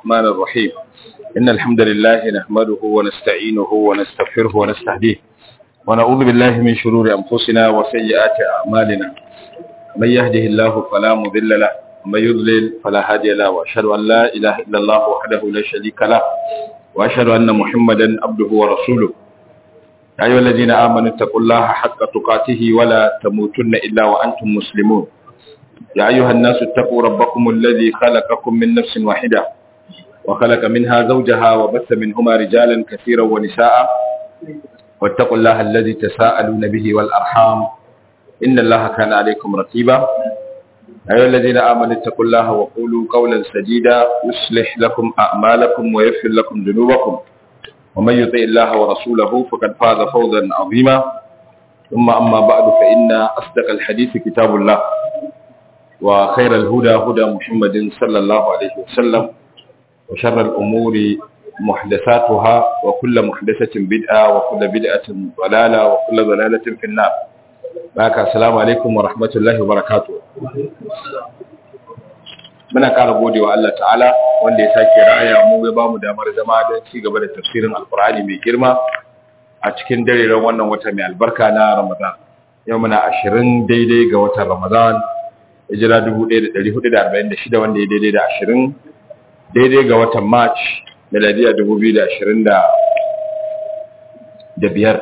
الرحمن الرحيم إن الحمد لله نحمده ونستعينه ونستغفره ونستهديه ونعوذ بالله من شرور أنفسنا وسيئات أعمالنا من يهده الله فلا مضل له ومن يضلل فلا هادي له وأشهد أن لا إله إلا الله وحده لا شريك له وأشهد أن محمدا عبده ورسوله يا أيها الذين آمنوا اتقوا الله حق تقاته ولا تموتن إلا وأنتم مسلمون يا أيها الناس اتقوا ربكم الذي خلقكم من نفس واحدة وخلق منها زوجها وبث منهما رجالا كثيرا ونساء واتقوا الله الذي تساءلون به والأرحام إن الله كان عليكم رقيبا يا أيها الذين آمنوا اتقوا الله وقولوا قولا سديدا يصلح لكم أعمالكم ويغفر لكم ذنوبكم ومن يطع الله ورسوله فقد فاز فوزا عظيما ثم أما بعد فإن أصدق الحديث كتاب الله وخير الهدى هدى محمد صلى الله عليه وسلم وشر الأمور محدثاتها وكل محدثة بدعة وكل بدعة ضلالة وكل ضلالة في النار بارك السلام عليكم ورحمة الله وبركاته muna ƙara gode wa Allah ta'ala wanda ya sake raya mu ya bamu damar zama don ci gaba da tafsirin alkur'ani mai girma a cikin dareren wannan wata mai albarka na ramadan yau muna ashirin daidai ga watan ramadan hijira 1446 wanda ya daidai da ashirin daidai ga watan march miladiya 2025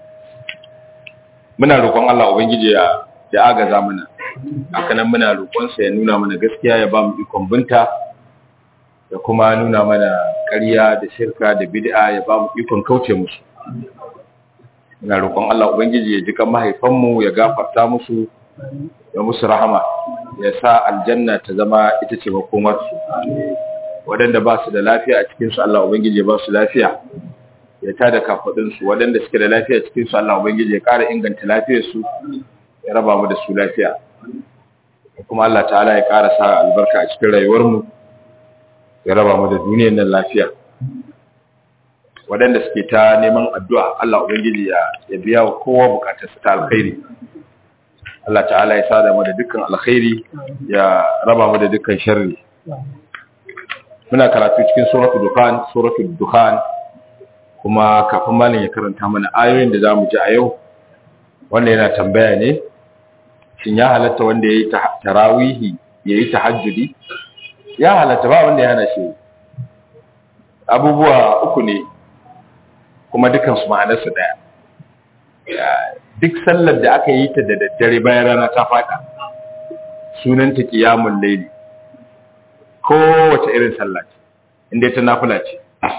muna roƙon Allah ubangiji ya ya agaza mana hakanan muna roƙonsa ya nuna mana gaskiya ya ba mu ikon binta da kuma nuna mana ƙarya da shirka da bid'a ya ba mu ikon kauce musu muna roƙon Allah ubangiji ya ji kan mahaifanmu ya gafarta musu ya musu rahama ya sa aljanna ta zama ita ce makomarsu waɗanda ba su da lafiya a cikinsu Allah ubangiji ya ba su lafiya ya tada kafaɗinsu waɗanda suke da lafiya a cikinsu Allah ubangiji ya ƙara inganta lafiyarsu ya raba mu da su lafiya kuma Allah ta'ala ya ƙara sa albarka a cikin rayuwarmu ya raba mu da duniyar nan lafiya waɗanda suke ta neman addu'a Allah ubangiji ya biya wa kowa bukatarsa ta alkhairi Allah ta'ala ya sada mu da dukkan alkhairi ya raba mu da dukkan sharri muna karatu cikin suratul dukhan suratul dukhan kuma kafin malam ya karanta mana ayoyin da zamu ji a yau wanda yana tambaya ne shin ya halatta wanda yayi tarawihi yayi tahajjudi ya halatta ba wanda ya hana shi abubuwa uku ne kuma dukan su ma'anarsa daya duk sallar da aka yi ta da daddare bayan rana ta fada sunanta qiyamul layli kowace irin sallah ce inda ta nafila ce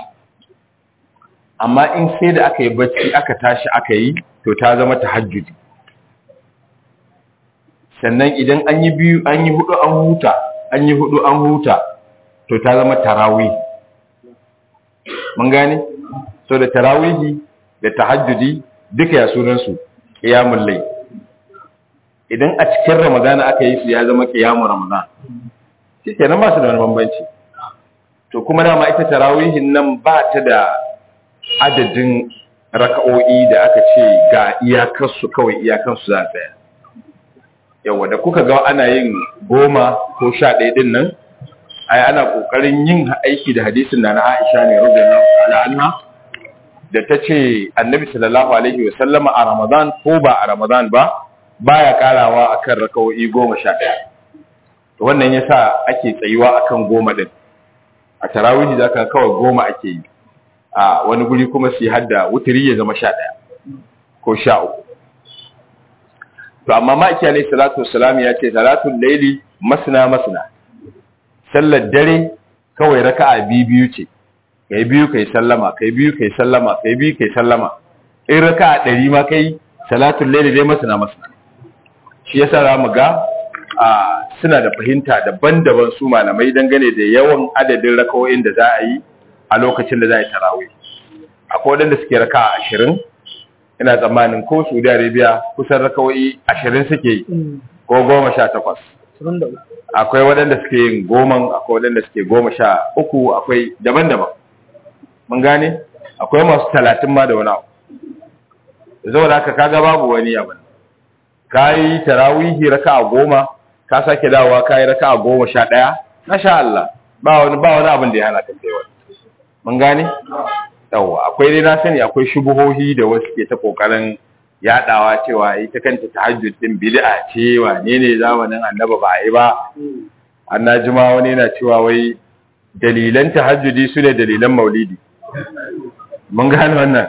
amma in sai da aka yi bacci aka tashi aka yi to ta zama tahajjudi sannan idan an yi biyu an yi hudu an huta an yi hudu an huta to ta zama tarawih mun gane so da tarawihi da tahajjudi duka ya sunan su qiyamul layl idan a cikin ramadana aka yi su ya zama qiyamul ramadan shikenan ba su da wani bambanci to kuma dama ita tarawihin nan ba ta da adadin raka'o'i da aka ce ga iyakarsu kawai iyakansu za tsaya yawa da kuka ga ana yin goma ko sha ɗaya ɗin nan ai ana ƙoƙarin yin aiki da hadisin na na aisha ne radiyallahu ta'ala anha da ta ce annabi sallallahu alaihi wa sallama a ramadan ko ba a ramadan ba baya karawa akan raka'o'i goma sha ɗaya to wannan yasa ake tsayuwa akan goma ɗin a tarawihi zaka kawai goma ake yi a wani guri kuma su hadda wuturi ya zama sha ɗaya ko sha uku to amma ma'aiki alaihi salatu wassalam ya ce salatul laili masna masna sallar dare kawai raka'a biyu biyu ce kai biyu kai sallama kai biyu kai sallama kai biyu kai sallama in raka'a ɗari ma kai salatul laili dai masna masna shi yasa za mu ga a suna da fahimta daban-daban su malamai dangane da yawan adadin raka'o'in da za a yi a lokacin da za a yi tarawih akwai waɗanda suke raka a ashirin ina tsammanin ko saudi arabia kusan raka'o'i ashirin suke yi ko goma sha takwas akwai waɗanda suke yin goma akwai waɗanda suke goma sha uku akwai daban-daban mun gane akwai masu talatin ma da wani abu zaune haka kaga babu wani abin ka yi tarawihi raka a goma ka sake dawowa ka yi raka a goma sha ɗaya na sha Allah ba wani ba wani abin da ya hana ka kai wani mun gane yawa akwai dai na sani akwai shubuhohi da wasu ke ta kokarin yadawa cewa ita kanta tahajjud din bid'a ce wane ne zamanin annaba ba yi ba annajima wani yana cewa wai dalilan tahajjudi su ne dalilan maulidi mun gane wannan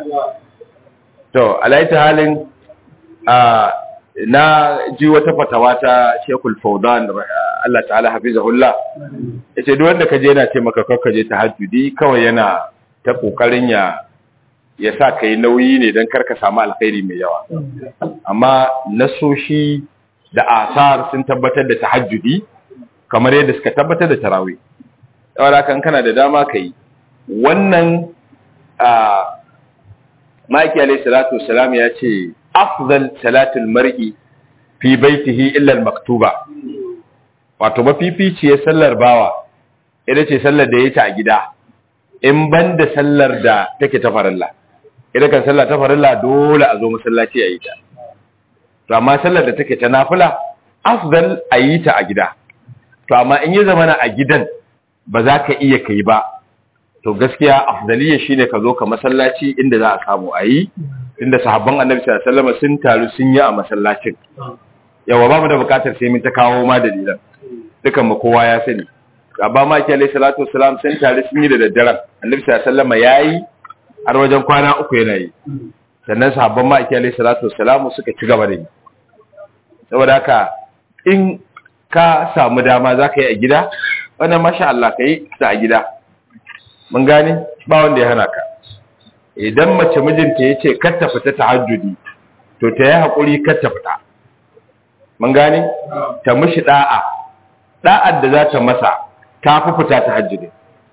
to alaita halin a na ji wata fatawa ta Sheikhul Fawdan Allah ta'ala hafizahullah yace duk wanda kaje yana ce maka kakka je tahajjudi kawai yana ta kokarin ya ya sa kai nauyi ne dan karka samu alkhairi mai yawa amma nasoshi da asar sun tabbatar da tahajjudi kamar yadda suka tabbatar da tarawih saboda kan kana da dama kai wannan a maki alayhi salatu wassalam ya ce afdal salatul mar'i fi baitihi illa al-maktuba wato mafificiyar sallar bawa ita ce sallar da yake a gida in banda sallar da take ta farilla ita kan sallar ta farilla dole a zo masallaci a yi ta to amma sallar da take ta nafila afdal a yi ta a gida to amma in yi zamana a gidan ba za ka iya kai ba to gaskiya afdaliya shine ka zo ka masallaci inda za a samu a yi inda sahabban annabi sallallahu alaihi wasallam sun taru sun yi a masallacin yawa ba mu da bukatar sai mun ta kawo ma dalilan dukan mu kowa ya sani abba ma ki alaihi salatu wassalam sun taru sun yi da daddaren annabi sallallahu alaihi wasallam yayi har wajen kwana uku yana yi sannan sahabban ma ki alaihi salatu wassalam suka ci gaba da yi saboda haka in ka samu dama za ka yi a gida wannan masha Allah ka yi ta a gida mun gane ba wanda ya hana ka idan mace mijinta ya ce kar ta fita tahajjudi to ta yi haƙuri kar ta fita mun gane ta mishi da'a da'ar da za ta masa ta fi fita tahajjudi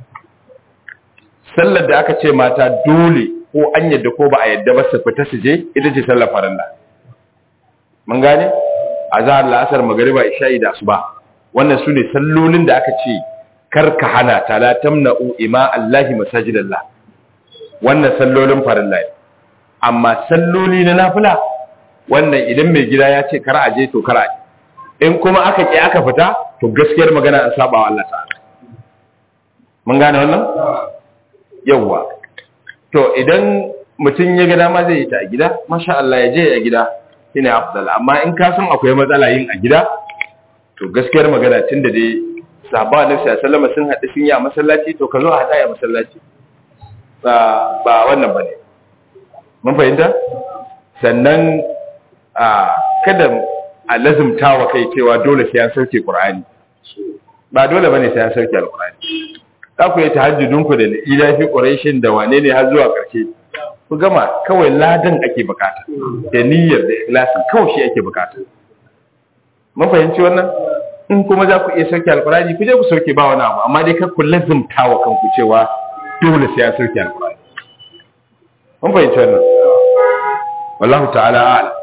sallar da aka ce mata dole ko an yadda ko ba a yadda ba su fita su je ita ce sallar farilla mun gane azhar la'asar magariba isha'i da asuba wannan su ne sallolin da aka ce kar ka hana ta la tamna'u ima allahi masajidallah wannan sallolin farilla ne amma salloli na nafila wannan idan mai gida ya ce kar a je to kar a je in kuma aka ki aka fita to gaskiyar magana an saba wa Allah ta'ala mun gane wannan yawa to idan mutum ya ga dama zai yi ta a gida masha Allah ya je a gida shine afdal amma in ka san akwai matsala yin a gida to gaskiyar magana tunda dai sahaba na sallama sun haɗu sun yi a masallaci to ka zo a haɗa a masallaci ba ba wannan bane mun fahimta sannan a kada a lazumta wa kai cewa dole sai an sauke qur'ani ba dole bane sai an sauke alqur'ani za ku yi tahajjudun ku da ila fi quraishin da wane ne har zuwa ƙarshe ku gama kawai ladan ake bukata da niyyar da ikhlasin kawai shi ake bukata mun fahimci wannan in kuma za ku iya sauke alkurani ku je ku sauke ba wani abu amma dai kar ku lazumta wa kanku cewa dole sai an sauke alkurani mun fahimci wannan wallahu ta'ala a'lam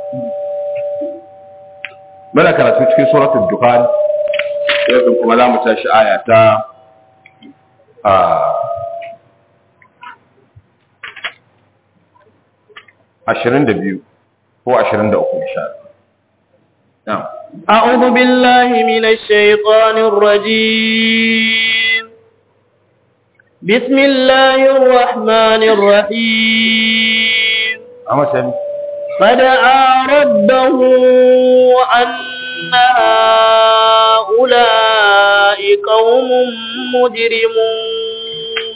muna karatu cikin suratul dukhan yanzu kuma za mu tashi aya ta a ashirin da biyu ko ashirin da uku insha Allah. أعوذ بالله من الشيطان الرجيم بسم الله الرحمن الرحيم Amma sani. فدعا ربه أن هؤلاء قوم مجرمون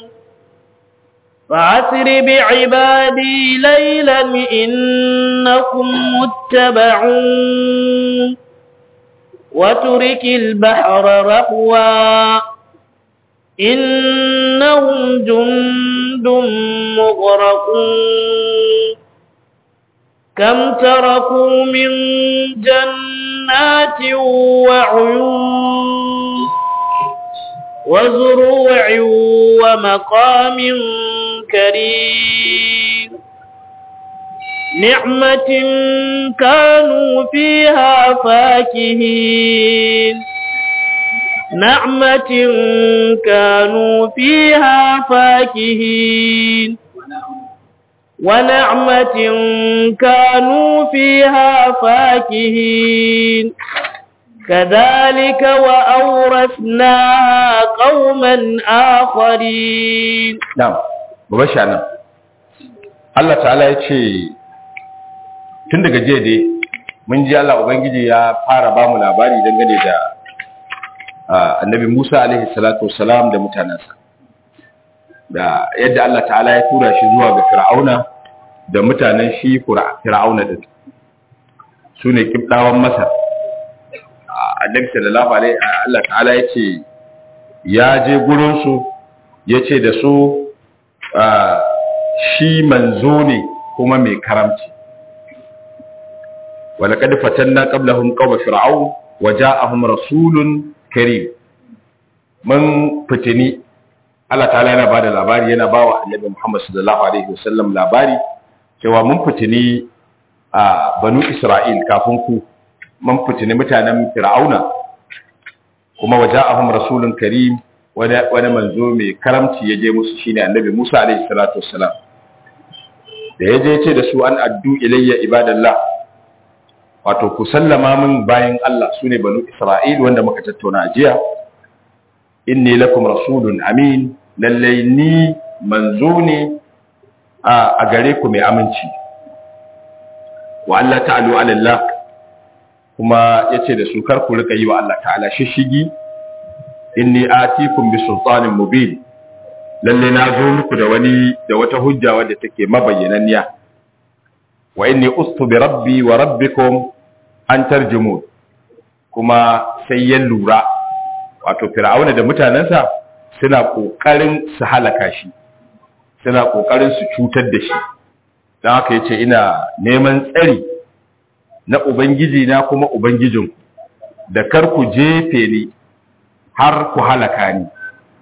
فعسر بعبادي ليلا إنكم متبعون وترك البحر رهوا إنهم جند مغرقون كم تركوا من جنات وعيون وزروع ومقام كريم نعمة كانوا فيها فاكهين نعمة كانوا فيها فاكهين ونعمة كانوا فيها فاكهين كذلك وأورثناها قوما آخرين na'am baba nan Allah ta'ala ya ce tun daga jiya dai mun ji Allah ubangiji ya fara ba mu labari dangane da ah, annabi Musa alaihi salatu wassalam da mutanensa da yadda Allah ta'ala ya tura shi zuwa ga Fir'auna da mutanen shi Fira- Fir'auna din su ne kibdawan Masar Ah, annabi sallallahu alaihi Allah ta'ala ya ce ya je gurinsu ya ce da su ah, shi manzo ne kuma mai karamci ولقد فتنا قبلهم قوم فرعون وجاءهم رسول كريم من فتني Allah ta'ala yana bada labari yana bawa Annabi Muhammad sallallahu alaihi wasallam labari cewa mun fitini a Banu Isra'il kafin ku mun fitini mutanen Fir'auna kuma waja'ahum rasulun karim wani wani manzo mai karamci yaje musu shine Annabi Musa alaihi salatu wassalam da yaje ce da su an addu ilayya ibadallah wato ku sallama min bayan Allah sune banu Isra'il wanda muka tattauna a jiya inni lakum rasulun amin lallai ni manzo ne a gare ku mai aminci wa Allah ta'alu ala Allah kuma yace da su kar ku rika yi wa Allah ta'ala shishigi inni atikum bi sultanin mubin lalle na zo muku da wani da wata hujja wadda take mabayyananniya wa inni ustu bi rabbi wa rabbikum an tarjumu kuma sai ya lura wato fir'auna da mutanensa suna kokarin su halaka shi suna kokarin su cutar da shi don haka yace ina neman tsari na ubangiji na kuma ubangijinku da kar ku jefe ni har ku halaka ni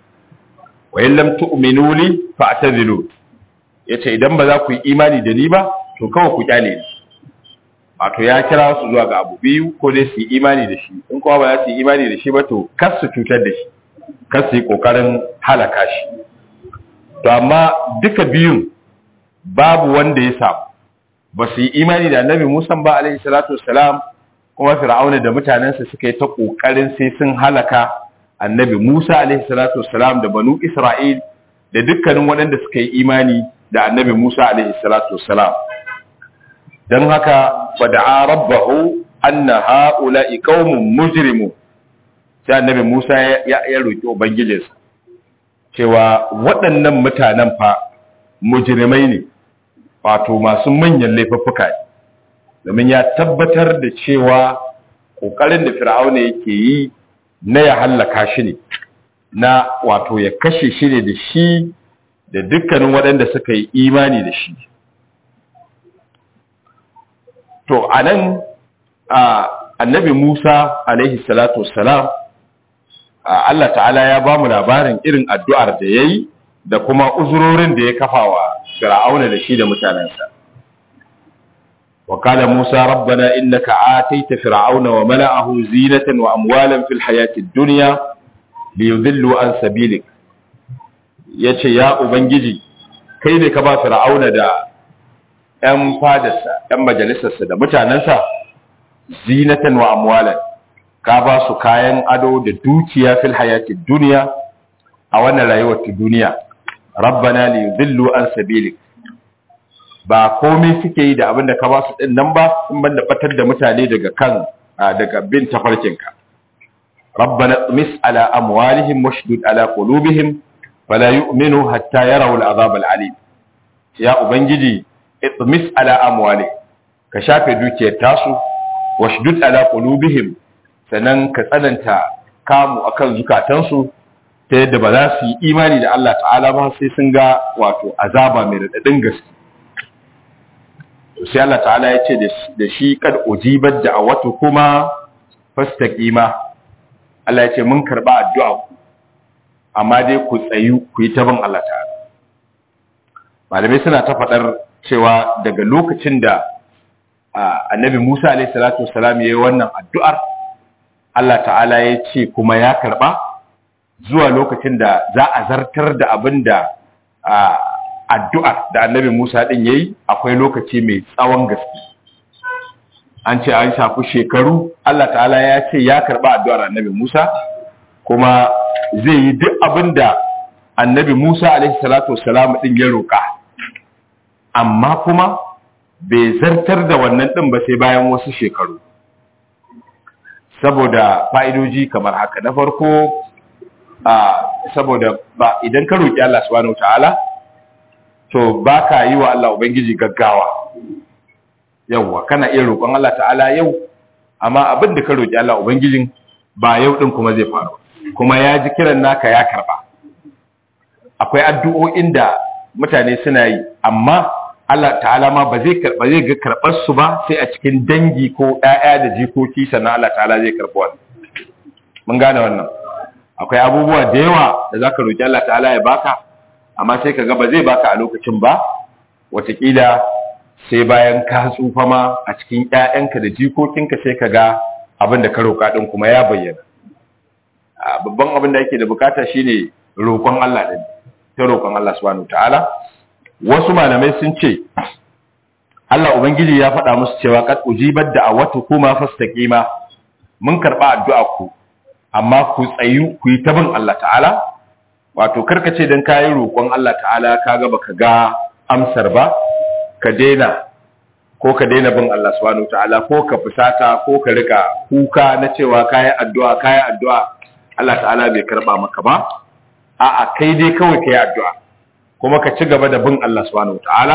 wa in lam tu'minu li fa'tazilu yace idan ba za ku yi imani da ni ba to kawai ku kyale ni wato ya kira su zuwa ga abu biyu ko dai su yi imani da shi in kuma ba za su yi imani da shi ba to kar su cutar da shi kar su yi kokarin halaka shi to amma duka biyun babu wanda ya samu ba su yi imani da annabi Musa ba alaihi salatu wassalam kuma fir'auna da mutanensa suka yi ta kokarin sai sun halaka annabi Musa alaihi salatu wassalam da banu Isra'il da dukkanin waɗanda suka yi imani da annabi Musa alaihi salatu wassalam dan haka fada'a rabbahu anna ha'ula'i qaumun mujrimun sai annabi Musa ya ya roki ubangijinsa cewa waɗannan mutanen fa mujrimai ne wato masu manyan laifuffuka ne domin ya tabbatar da cewa kokarin da fir'auna yake yi na ya hallaka shi ne na wato ya kashe shi ne da shi da dukkanin waɗanda suka yi imani da shi to a nan annabi musa alaihi salatu wassalam Allah ta'ala ya ba mu labarin irin addu'ar da ya yi da kuma uzurorin da ya kafa wa fir'auna da shi da mutanensa وقال موسى ربنا إنك آتيت فرعون وملأه زينة وأموالا في الحياة الدنيا ليذلوا عن سبيلك yace ya ubangiji kai ne ka ba fir'auna da ƴan fadarsa ƴan majalisarsa da mutanensa zinatan wa amwalan ka ba su kayan ado da dukiya fil hayati duniya a wannan rayuwar ta duniya rabbana li yudillu an sabilik ba komai suke yi da abin da ka ba su din nan ba in ban da batar da mutane daga kan daga bin tafarkinka rabbana mis ala amwalihim washdud ala qulubihim fala yu'minu hatta yarawu al'azab al'alim ya ubangiji itmis ala amwali ka shafe dukiyar tasu washdud ala qulubihim sannan ka tsananta kamu akan zukatansu ta yadda ba za su yi imani da Allah ta'ala ba sai sun ga wato azaba mai radadin gaske sai Allah ta'ala ya ce da shi kad ujibat da'awatu kuma fastaqima Allah ya ce mun karba addu'a ku amma dai ku tsayu ku yi ta bin Allah ta'ala malamai suna ta faɗar cewa daga lokacin da annabi Musa alaihi salatu wassalam yayi wannan addu'ar Allah ta'ala ya ce kuma ya karba zuwa lokacin da za a zartar da abin da addu'ar da annabi Musa ɗin ya yi akwai lokaci mai tsawon gaske. an ce an shafi shekaru Allah ta'ala ya ce ya karba addu'ar annabi Musa kuma zai yi duk abin da annabi Musa alaihi salatu wassalam din ya roƙa amma kuma bai zartar da wannan din ba sai bayan wasu shekaru saboda fa'idoji kamar haka na farko a saboda ba idan ka roƙi Allah subhanahu ta'ala to baka yi wa Allah ubangiji gaggawa yawwa kana iya roƙon Allah ta'ala yau amma abin da ka roƙi Allah ubangijin ba yau din kuma zai faru kuma ya ji kiran naka ya karba akwai addu'o'in da mutane suna yi amma Allah ta'ala ma ba zai karba zai ga karbar su ba sai a cikin dangi ko ƴaƴa da jikoki sannan Allah ta'ala zai karba wannan mun gane wannan akwai abubuwa da yawa da zaka roki Allah ta'ala ya baka amma sai kaga ba zai baka a lokacin ba wataƙila sai bayan ka tsufa ma a cikin ƴaƴanka da jikokinka sai kaga abin da ka roka din kuma ya bayyana babban abin da yake da bukata shine roƙon Allah din ta roƙon Allah subhanahu ta'ala wasu malamai sun ce Allah ubangiji ya faɗa musu cewa kad ujibat da'awatu kuma fastaqima mun karba addu'a ku amma ku tsayu ku yi ta bin Allah ta'ala wato karkace dan kayi roƙon Allah ta'ala kaga baka ga amsar ba ka daina ko ka daina bin Allah subhanahu ta'ala ko ka fusata ko ka rika kuka na cewa kayi addu'a kayi addu'a Allah ta'ala bai karba maka ba a'a kai dai kawai kai addu'a kuma ka ci gaba da bin Allah subhanahu ta'ala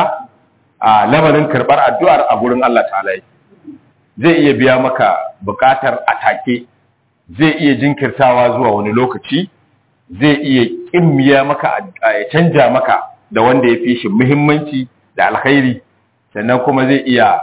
a lamarin karbar addu'ar a gurin Allah ta'ala zai iya biya maka bukatar atake zai iya jinkirtawa zuwa wani lokaci zai iya kimmiya maka ya canja maka da wanda ya fi shi muhimmanci da alkhairi sannan kuma zai iya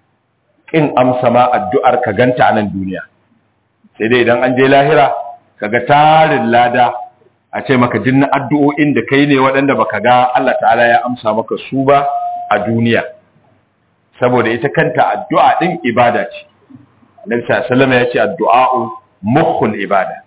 kin amsa ma addu'ar ka ganta a nan duniya sai dai idan an je lahira kaga tarin lada a ce maka jinna addu'o'in da kai ne waɗanda baka ga Allah ta'ala ya amsa maka su ba a duniya saboda ita kanta addu'a din ibada ce Annabi sallallahu ya ce addu'a'u mukhul ibada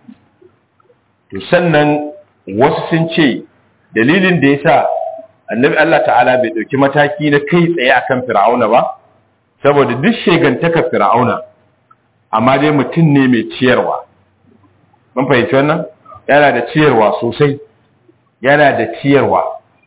to sannan wasu sun ce dalilin da yasa Annabi Allah ta'ala bai dauki mataki na kai tsaye akan Fir'auna ba saboda duk shegantaka Fir'auna amma dai mutum ne mai ciyarwa mun fahimci wannan yana da ciyarwa sosai yana da ciyarwa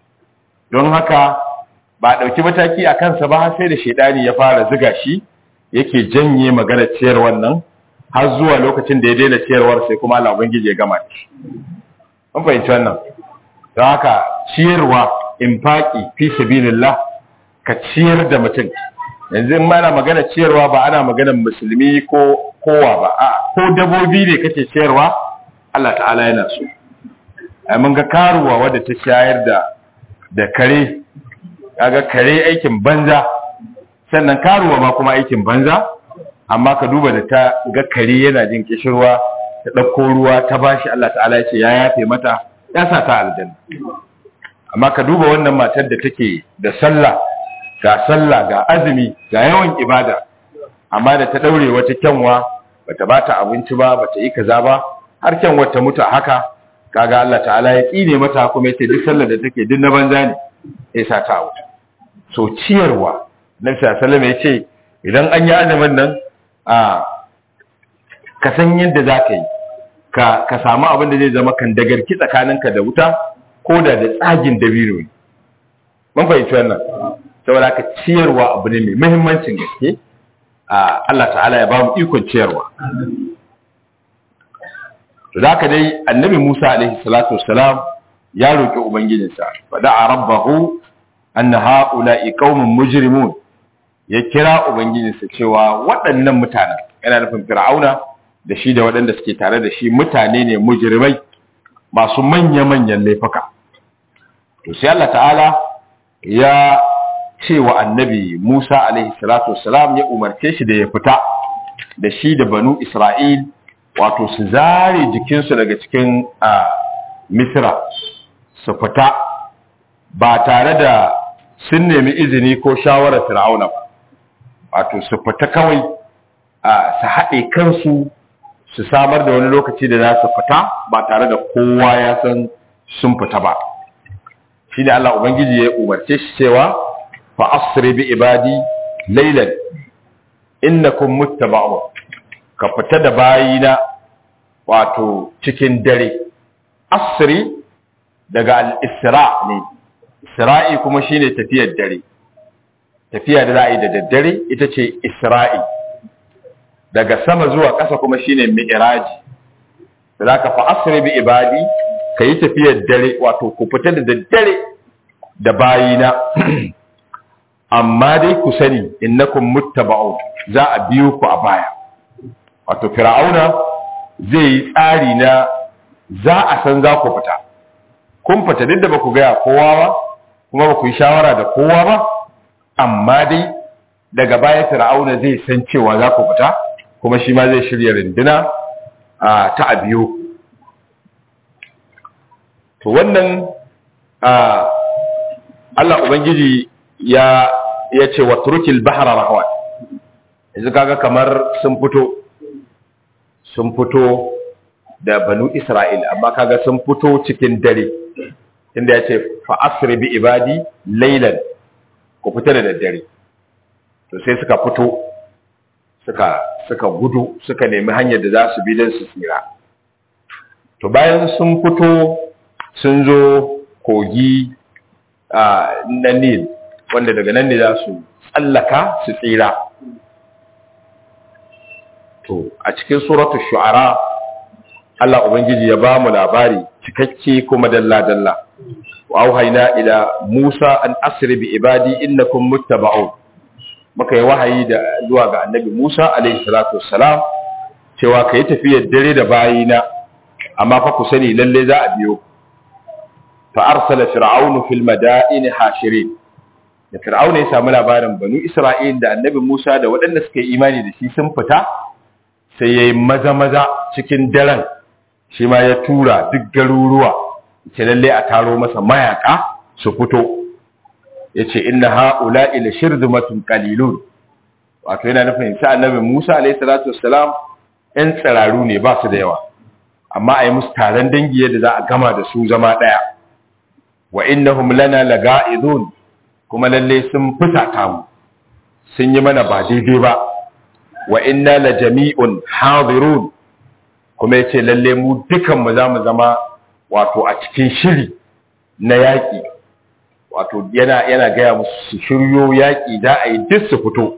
don haka ba ɗauki mataki a kansa ba sai da shaidani ya fara ziga shi yake janye magana ciyarwar nan har zuwa lokacin da ya daina ciyarwar sai kuma Allah ubangiji ya gama shi mun fahimci wannan don haka ciyarwa infaki fi sabilillah ka ciyar da mutum yanzu in mana magana ciyarwa ba ana magana musulmi ko kowa ba a ko dabobi ne kace ciyarwa Allah ta'ala yana so ai mun ga karuwa wadda ta shayar da da kare kaga kare aikin banza sannan karuwa ma kuma aikin banza amma ka duba da ta ga kare yana jin kishirwa ta dauko ruwa ta bashi Allah ta'ala ya ce ya yafe mata ya sa ta aljanna amma ka duba wannan matar da take da sallah ga sallah ga azumi ga yawan ibada amma da ta daure wata kyanwa bata bata abinci ba bata yi kaza ba har kyan wata mutu haka kaga Allah ta'ala ya tsine mata kuma yace duk sallar da take duk na banza ne ya sa ta wuta so ciyarwa nabi sallallahu ya ce idan an yi azumin nan a ka san yadda za ka yi ka ka samu abin da zai zama kan dagarki tsakaninka da wuta ko da da tsagin dabino ne mun fahimci wannan saboda ka ciyarwa abu ne mai muhimmancin gaske Allah ta'ala ya ba mu ikon ciyarwa to da dai annabi Musa alaihi salatu wassalam ya roki ubangijinsa fada rabbahu anna haula'i qaumun mujrimun ya kira ubangijinsa cewa waɗannan mutanen yana nufin fir'auna da shi da waɗanda suke tare da shi mutane ne mujrimai masu manya-manyan laifuka to sai Allah ta'ala ya ce wa annabi Musa alaihi salatu wassalam ya umarce shi da ya fita da shi da banu Isra'il wato su zare jikinsu daga cikin Misra su fita ba tare da sun nemi izini ko shawarar Fir'auna ba wato su fita kawai su haɗe kansu su samar da wani lokaci da za su fita ba tare da kowa ya san sun fita ba shi ne Allah Ubangiji ya umarce shi cewa fa asri bi ibadi laylan innakum muttaba'un ka fita da bayina wato cikin dare asri daga al-isra ne isra'i kuma shine tafiyar dare tafiya da za a yi da daddare ita ce isra'i daga sama zuwa ƙasa kuma shine mi'raji da za ka fa asri bi ibadi ka yi tafiyar dare wato ku fita da daddare da bayina amma dai ku sani innakum muttaba'un za a biyo ku a baya wato fir'auna zai yi tsari na za a san za ku fita kun fita duk da ba ku gaya kowa ba kuma ba ku yi shawara da kowa ba amma dai daga baya fir'auna zai san cewa za ku fita kuma shi ma zai shirya rinduna ta a biyo to wannan Allah Ubangiji ya ya ce wa turkil bahra rahwan yanzu kaga kamar sun fito sun fito da banu Isra'il amma kaga sun fito cikin dare inda ya ce fa asri bi ibadi laylan ku fita da daddare to sai suka fito suka suka gudu suka nemi hanyar da za su bi don su tsira to bayan sun fito sun zo kogi na Nil wanda daga nan ne za su tsallaka su tsira to a cikin suratul shu'ara Allah ubangiji ya ba mu labari cikakke kuma dalla-dalla wa auhayna ila Musa an asri bi ibadi innakum muttaba'un muka yi wahayi da zuwa ga annabi Musa alaihi salatu wassalam cewa kai tafiyar dare da bayina amma fa ku sani lalle za a biyo fa arsala fir'aunu fil madaini hashirin da fir'auna ya samu labarin banu isra'il da annabi musa da waɗanda suka yi imani da shi sun fita sai ya yi maza-maza cikin daren shi ma ya tura duk garuruwa ce lalle a taro masa mayaka su fito ya ce inna ha'ula ila shirzumatun qalilun wato yana nufin sa annabi musa alayhi salatu wassalam yan tsiraru ne ba su da yawa amma a yi musu taron dangi yadda za a gama da su zama ɗaya wa innahum lana laga'idun kuma lalle sun fusata mu sun yi mana ba daidai ba wa inna la jami'un hadirun kuma yace lalle mu dukan mu zamu zama wato a cikin shiri na yaki wato yana yana gaya musu su shiryo yaki da a yi duk su fito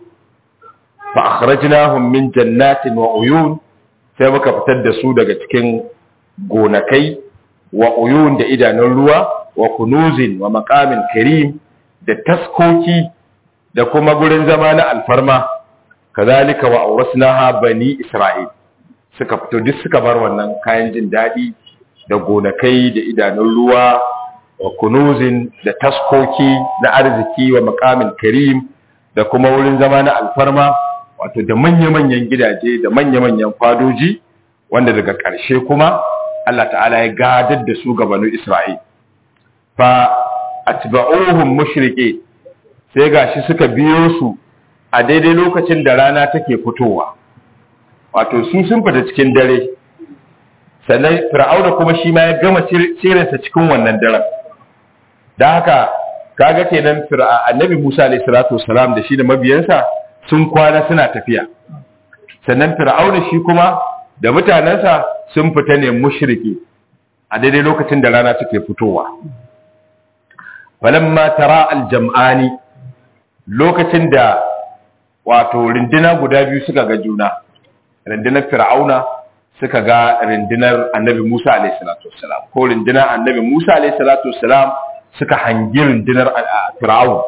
fa akhrajnahum min jannatin wa uyun sai muka fitar da su daga cikin gonakai wa uyun da idanun ruwa wa kunuzin wa maqamin karim da taskoki da kuma gurin zama na alfarma kazalika wa aurasnaha bani isra'il suka fito duk suka bar wannan kayan jin dadi da gonakai da idanun ruwa wa kunuzin da taskoki na arziki wa maqamin karim da kuma wurin zama na alfarma wato da manya-manyan gidaje da manya-manyan fadoji wanda daga ƙarshe kuma Allah ta'ala ya gadar da su ga banu Isra'il fa atba'uhum mushrike sai gashi suka biyo su a daidai lokacin da rana take fitowa wato su sun fita cikin dare sannan fir'auna kuma shi ma ya gama cirinsa cikin wannan daren da haka kaga kenan annabi Musa alayhi salatu wassalam da shi da mabiyansa sun kwana suna tafiya sannan fir'auna shi kuma da mutanensa sun fita ne mushriki a daidai lokacin da rana take fitowa falamma tara aljam'ani lokacin da wato rinduna guda biyu suka ga juna rindunar fir'auna suka ga rindunar annabi Musa alayhi salatu wassalam ko rindunar annabi Musa alayhi salatu wassalam suka hangi rindunar fir'aun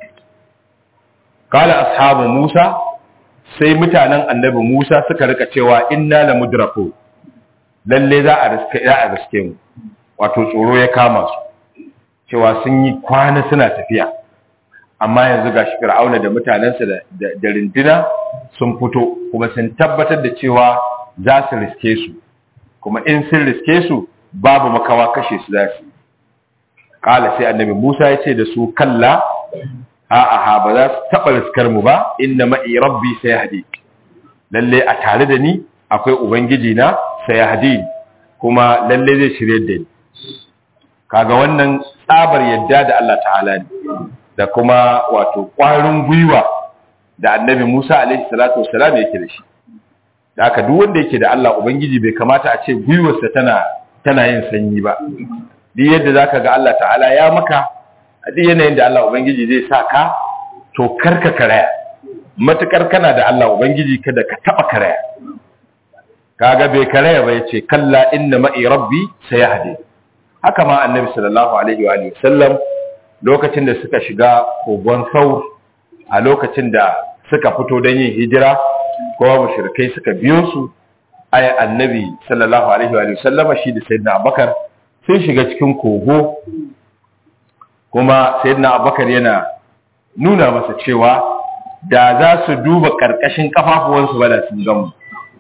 qala ashabu Musa sai mutanen annabi Musa suka rika cewa inna la mudraku lalle za a riske za a riske mu wato tsoro ya kama su cewa sun yi kwana suna tafiya amma yanzu ga shi fir'auna da mutanensa da rinduna sun fito kuma sun tabbatar da cewa za su riske su kuma in sun riske su babu makawa kashe su za su kala sai annabi musa ya ce da su kalla a'a ba za su taɓa riskar mu ba inna ma'i rabbi sai hadi lalle a tare da ni akwai ubangiji na sai hadi kuma lalle zai shirye da ni kaga wannan tsabar yadda da Allah ta'ala ne da kuma wato ƙwarin gwiwa da annabi Musa alaihi salatu wassalam yake da shi da haka duk wanda yake da Allah ubangiji bai kamata a ce gwiwarsa tana tana yin sanyi ba duk yadda zaka ga Allah ta'ala ya maka a duk yanayin da Allah ubangiji zai sa ka to karka karaya matukar kana da Allah ubangiji kada ka taba karaya kaga bai karaya ba yace kalla inna ma'i rabbi sayahdi haka ma annabi sallallahu alaihi wa alihi sallam lokacin da suka shiga kogon saur a lokacin da suka fito don yin hijira kowa mushrikai suka biyo su ay annabi sallallahu alaihi wa sallama shi da sayyidina abubakar sun shiga cikin kogo kuma sayyidina abubakar yana nuna masa cewa da za su duba karkashin kafafuwansu ba da sun gamu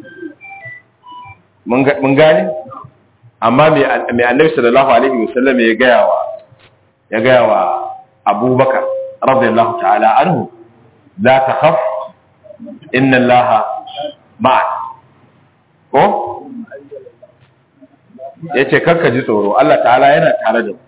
mun gane amma mai annabi sallallahu alaihi wa sallama ya gaya wa ya gaya wa abubakar radiyallahu ta'ala anhu la takhaf inna allaha ma'ak ko yace karka ji tsoro Allah ta'ala yana tare da mu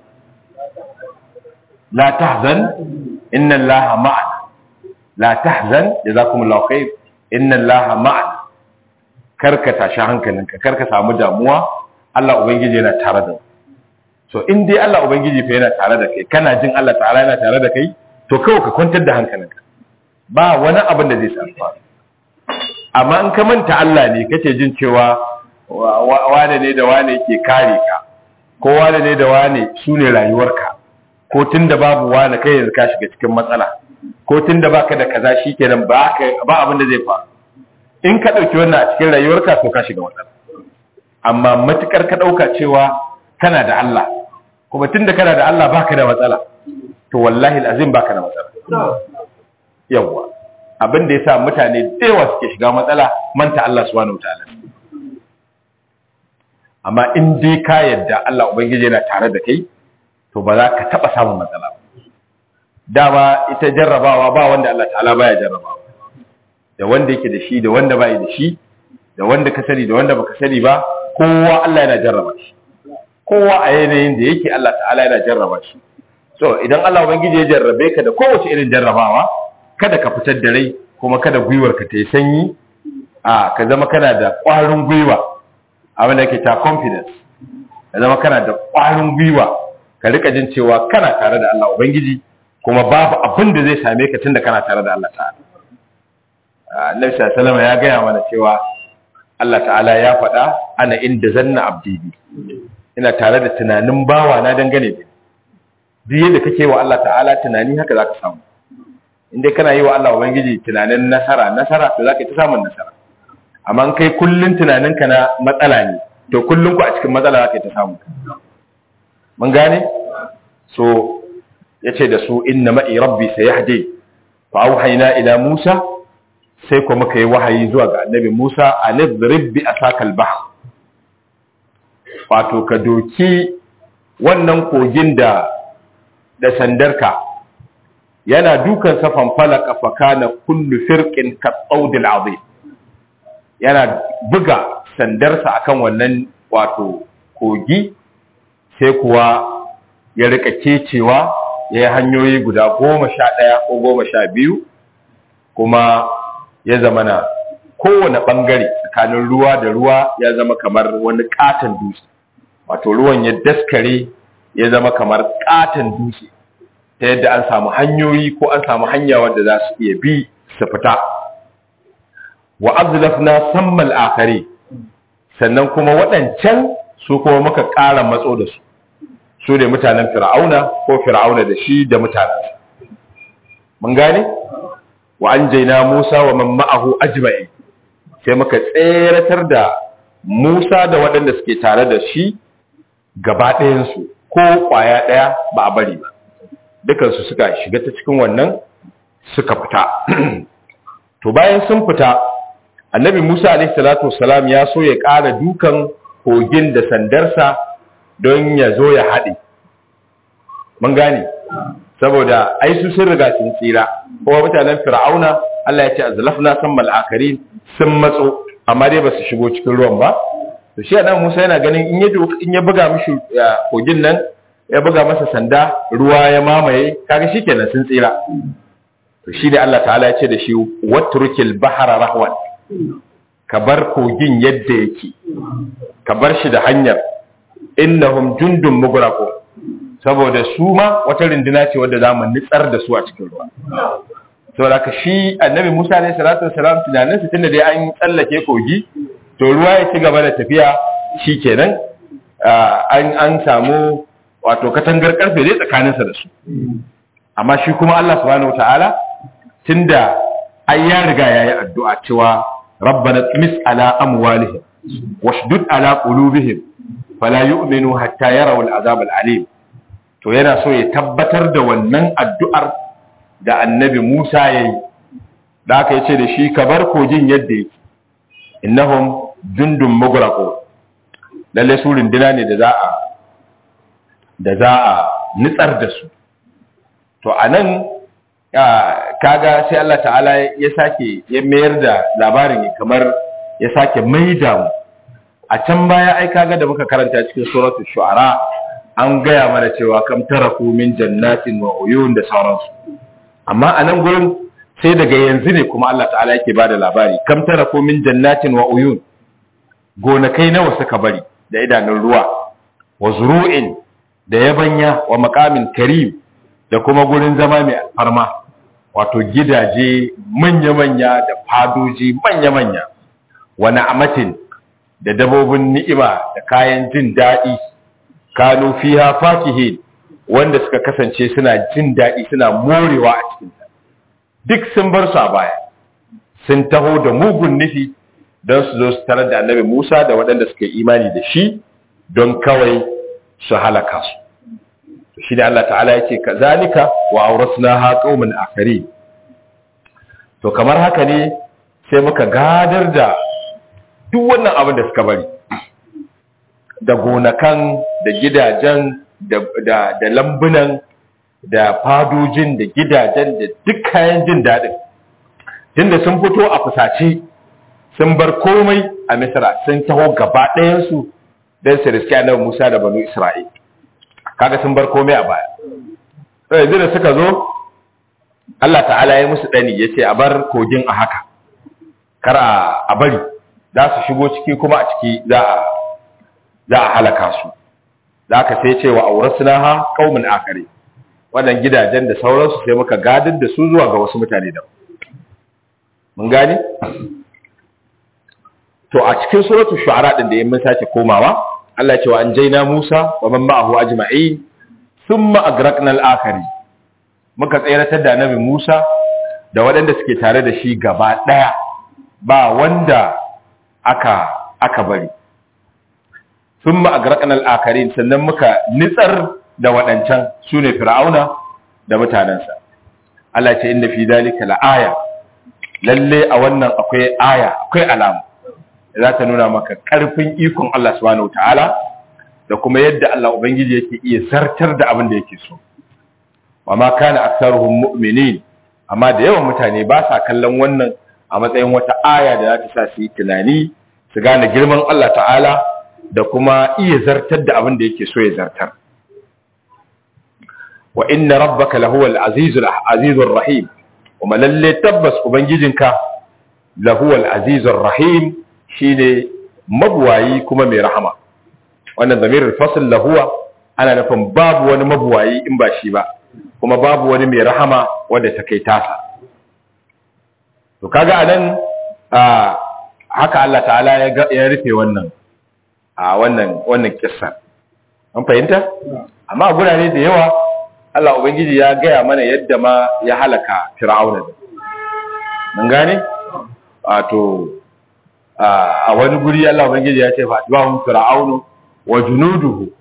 la tahzan inna allaha ma'ak la tahzan jazakumullahu khair inna allaha ma'ak karka tashi hankalinka karka samu damuwa Allah ubangiji yana tare da mu so in dai Allah ubangiji fa yana tare da kai kana jin Allah ta'ala yana tare da kai to kawai ka kwantar da hankalinka ba wani abin da zai samu amma in ka manta Allah ne kake jin cewa wane ne da wane ke kare ka ko wane ne da wane su ne rayuwarka ko tun da babu wane kai yanzu ka shiga cikin matsala ko tun da baka da kaza shikenan ba ba abin da zai faru in ka dauki wannan a cikin rayuwarka to ka shiga matsala amma matukar ka dauka cewa kana da Allah kuma tun da kana da Allah baka da matsala to wallahi alazim baka da matsala yawwa abin da yasa mutane da yawa suke shiga matsala manta Allah subhanahu wataala amma in dai ka yadda Allah ubangiji yana tare da kai to ba za ka taba samun matsala ba dama ita jarrabawa ba wanda Allah ta'ala baya jarrabawa da wanda yake da shi da wanda bai da shi da wanda ka sani da wanda baka sani ba kowa Allah yana jarraba shi kowa a yanayin da yake Allah ta'ala yana jarraba shi so idan Allah ubangiji ya jarrabe ka da kowace irin jarrabawa kada ka fitar da rai kuma kada gwiwar ka ta yi sanyi a ka zama kana da ƙwarin gwiwa abin da ke ta confidence ka zama kana da ƙwarin gwiwa ka rika jin cewa kana tare da Allah ubangiji kuma babu abin da zai same ka tunda kana tare da Allah ta'ala Annabi sallallahu alaihi ya gaya mana cewa Allah ta'ala ya faɗa ana inda zanna abdi ina tare da tunanin bawa na dangane da duk yadda kake wa Allah ta'ala tunani haka zaka samu inda kana yi wa Allah ubangiji tunanin nasara nasara to zaka ta samun nasara amma in kai kullun tunaninka na matsala ne to kullun ku a cikin matsala zaka ta samu mun gane so yace da su inna ma'i rabbi sayahdi fa auhayna ila Musa sai kuma muka yi wahayi zuwa ga annabi Musa alidrib bi asakal bahr wato ka doki wannan kogin da da sandarka yana dukan safan falaka fakana kullu firqin ka tsaudil azim yana buga sandarsa akan wannan wato kogi sai kuwa ya rika kecewa ya yi hanyoyi guda goma sha ɗaya ko goma sha biyu kuma ya zama na kowane ɓangare tsakanin ruwa da ruwa ya zama kamar wani ƙaton dutse wato ruwan ya daskare ya zama kamar ƙaton dutse ta yadda an samu hanyoyi ko an samu hanya wadda za su iya bi su fita wa azlafna sammal akhari sannan kuma waɗancan su kuma muka ƙara matso da su su ne mutanen fir'auna ko fir'auna da shi da mutanen mun gane wa anjayna Musa wa man ma'ahu ajma'in sai muka tseratar da Musa da waɗanda suke tare da shi gaba ɗayan su ko ƙwaya ɗaya ba a bari ba dukansu suka shiga ta cikin wannan suka fita to bayan sun fita annabi musa alaihi salatu wasalam ya so ya ƙara dukan kogin da sandarsa don ya zo ya haɗe mun gane saboda ai su sun riga sun tsira kuma mutanen fir'auna Allah ya ce azlafna sammal akarin sun matso amma dai ba su shigo cikin ruwan ba to shi annabi Musa yana ganin in ya in ya buga mishi kogin nan ya buga masa sanda ruwa ya mamaye kaga shikenan sun tsira shi da Allah ta'ala ya ce da shi watrukil bahara rahwan ka bar kogin yadda yake ka bar shi da hanyar innahum jundun mugraqun saboda su ma wata rinduna ce wadda za mu nitsar da su a cikin ruwa saboda ka shi annabi Musa alaihi salatu wassalam tunanin su tunda dai an tsallake kogi to ruwa ya ci gaba da tafiya shikenan an an samu wato katangar karfe dai tsakaninsa da su amma shi kuma Allah subhanahu wataala tunda ai ya riga yayi addu'a cewa rabbana tmis ala amwalihim washdud ala qulubihim fala yu'minu hatta yarawu al'azab al'alim to yana so ya tabbatar da wannan addu'ar da annabi Musa yayi da aka yace da shi ka bar kogin yadda yake innahum jundun mugraqu lalle su rinduna ne da za a da za a nitsar da su to anan kaga sai Allah ta'ala ya sake ya mayar da labarin kamar ya sake maida mu a can baya ai kaga da muka karanta cikin suratul shu'ara an gaya mana cewa kam taraku min jannatin wa uyun da sauransu amma a nan gurin sai daga yanzu ne kuma Allah ta'ala yake bada labari kam taraku min jannatin wa uyun gonakai nawa suka bari da idanun ruwa wa zuru'in da yabanya wa maqamin karim da kuma gurin zama mai alfarma wato gidaje manya-manya da fadoji manya-manya wa na'amatin da dabobin ni'ima da kayan jin daɗi kanu fiha fakihin wanda suka kasance suna jin daɗi suna morewa a cikin ta duk sun bar su a baya sun taho da mugun nufi don su zo su tarar da annabi Musa da waɗanda suka yi imani da shi don kawai su halaka su shi da Allah ta'ala yake kazalika wa awrasnaha qauman akharin to kamar haka ne sai muka gadar da duk wannan abin da suka bari da gonakan da gidajen da lambunan da fadojin da gidajen da duk kayan jin daɗin tunda sun fito a fusace sun bar komai a misra sun taho gaba ɗayansu don su riski annabi musa da banu isra'il kaga sun bar komai a baya yanzu da suka zo allah ta'ala ya musu ɗani ya ce a bar kogin a haka kar a bari za su shigo ciki kuma a ciki za a halaka su za ka sai cewa aurasuna ha kaumin akare waɗanda gidajen da sauransu sai muka gadar da su zuwa ga wasu mutane da mun gani to a cikin suratu shu'ara din da yin mun sake komawa Allah ya ce wa an jaina Musa wa man ma'ahu ajma'in thumma agraqna al-akhari muka tsayaratar da annabi Musa da waɗanda suke tare da shi gaba ɗaya ba wanda aka aka bari sun ma'agarakan al'akarin sannan muka nitsar da waɗancan su ne fir'auna da mutanensa Allah ce inda fi dalika la'aya lalle a wannan akwai aya akwai alama za ta nuna maka ƙarfin ikon Allah subhanahu ta'ala da kuma yadda Allah Ubangiji yake iya zartar da abin da yake so wa ma kana aktsaruhum mu'minin amma da yawan mutane ba sa kallon wannan a matsayin wata aya da za ta sa su yi tunani su gane girman Allah ta'ala da kuma iya zartar da abin da yake so ya zartar wa inna rabbaka lahuwal azizul azizur rahim kuma lalle tabbas ubangijinka lahuwal azizur rahim shine mabuwayi kuma mai rahama wannan zamirul fasl lahuwa ana nufin babu wani mabuwayi in ba shi ba kuma babu wani mai rahama wanda ta kai tasa to kaga anan haka Allah ta'ala ya rufe wannan a wannan wannan kissa an fahimta amma a gurare da yawa Allah ubangiji ya gaya mana yadda ma ya halaka fir'auna da mun gane wato a wani guri Allah ubangiji ya ce fa tibahum fir'aunu wa junuduhu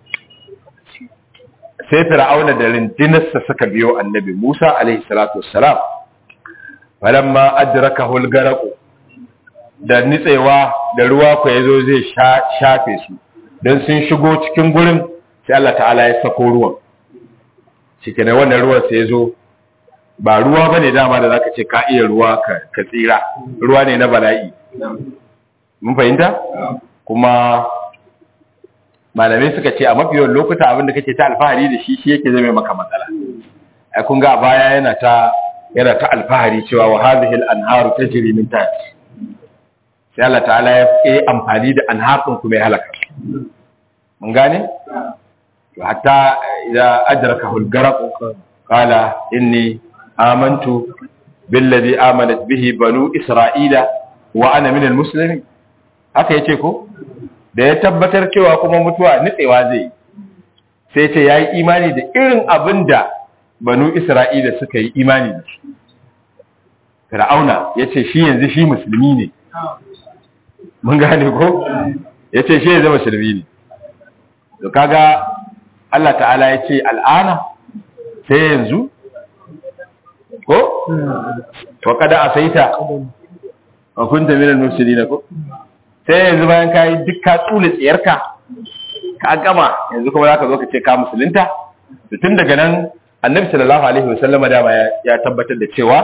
sai fir'auna da rindinarsa suka biyo annabi Musa alaihi salatu wassalam falamma adrakahu al-garaq da nitsewa da ruwa ko yazo zai shafe su dan sun shigo cikin gurin sai Allah ta'ala ya sako ruwan cikin wannan ruwan sai yazo ba ruwa bane dama da zaka ce ka iya ruwa ka ka tsira ruwa ne na bala'i mun fahimta kuma malamai suka ce a mafi yawan lokuta abin da kake ta alfahari da shi shi yake zama maka matsala ai kun ga a baya yana ta yana ta alfahari cewa wa hadhihi al-anharu tajri min tahti sai Allah ta'ala ya yi amfani da anharun kuma ya halaka mun gane to hatta idza adrakahu al-gharq qala inni amantu billadhi amanat bihi banu isra'ila wa ana min al-muslimin haka yace ko da ya tabbatar cewa kuma mutuwa nitsewa zai sai ce yayi imani da irin abinda banu isra'ila suka yi imani da shi fir'auna yace shi yanzu shi musulmi ne mun gane ko yace shi yanzu musulmi ne to kaga Allah ta'ala yace al'ana sai yanzu ko to kada asaita wa kunta minal mufsidin ko sai yanzu bayan kai duk ka tsule tsiyarka ka gama yanzu kuma zaka zo ka ce ka musulunta to tun daga nan annabi sallallahu alaihi wasallama dama ya tabbatar da cewa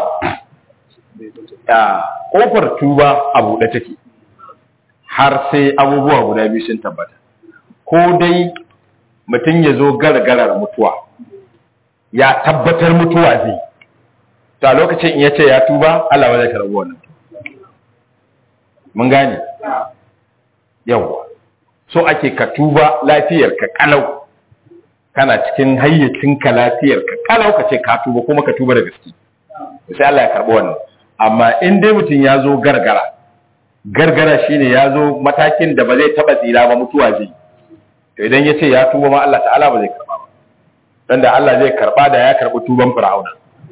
a kofar tuba a buɗe take har sai abubuwa guda biyu sun tabbata ko dai mutum ya zo gargarar mutuwa ya tabbatar mutuwa zai to a lokacin in ya ce ya tuba Allah ba zai karɓi wannan mun gane yawwa so ake ka tuba lafiyar ka kalau kana cikin hayyacinka lafiyar ka kalau ka ce ka tuba kuma ka tuba da gaske sai Allah ya karɓi wannan amma in dai mutum ya zo gargara gargara shine ya zo matakin da ba zai taba tsira ba mutuwa zai to idan ya ce ya tuba ma Allah ta'ala ba zai karba ba dan da Allah zai karba da ya karbi tuban fir'auna